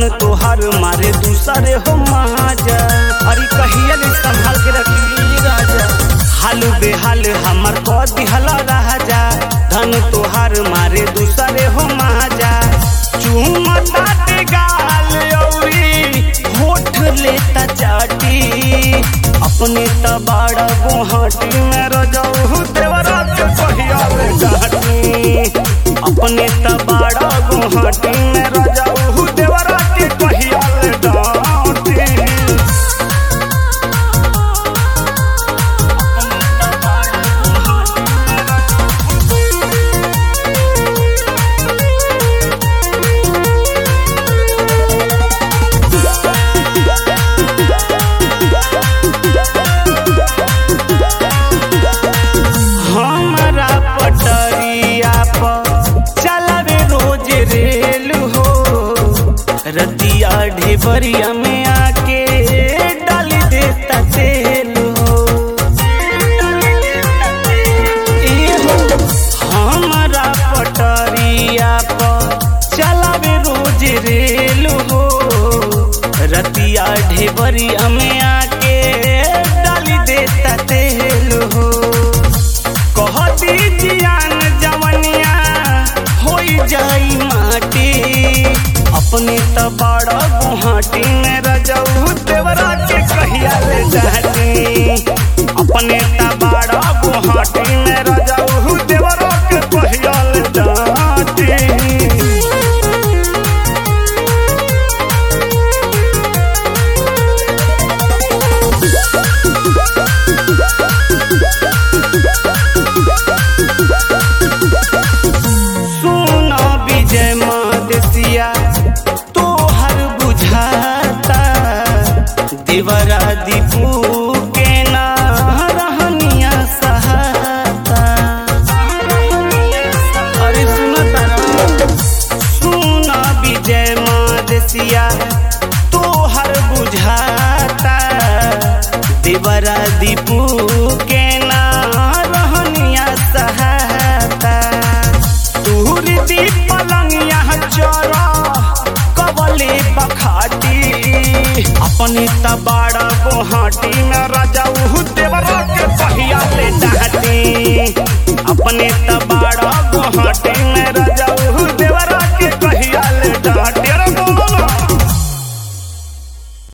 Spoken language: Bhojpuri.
धन तोहर मारे दूसरे हो माजा अरे कहिया ले संभाल के रखी राजा हाल बेहाल हमर को दिहल राजा धन तोहर मारे दूसरे हो माजा चूमता ते गाल औरी होठ लेता चाटी अपने तबाड़ा गुहाटी में रजऊ देवरा के कहिया ले डाटी अपने तबाड़ा गुहाटी में रजऊ देवरा के कहिया ले डाटी हमारा पटरिया पर चलावे रोज रेल हो रतिया ढेबरिया में आके डाल देता तेल हो ए हो, हमारा पटरिया पर चलावे रोज रेल हो रतिया ढेबरिया में आके डाल देता तेल हो कहती जियान जवनिया होई जाई माटी अपने तबाड़ा गुहाटी में रजऊ देवरा के कहिया ले जाती अपने तबाड़ा गुहाटी में रजऊ देवरा के कहिया ले जाती सुना विजय मदेसिया तोहर बुझाता देवरा दीपू के ना रहनिया सहाता अरे सुनो तारा सुना विजय मदेसिया तोहर बुझाता देवरा दीपू के ना रहनिया सहाता तूर दी पलंगिया चरा कबले बखाटी अपनी तबाड़ा गोहाटी में राजा उहु देवरा के पहिया ले डाटी अपने तबाड़ा गोहाटी में राजा उहु देवरा के पहिया ले डाटी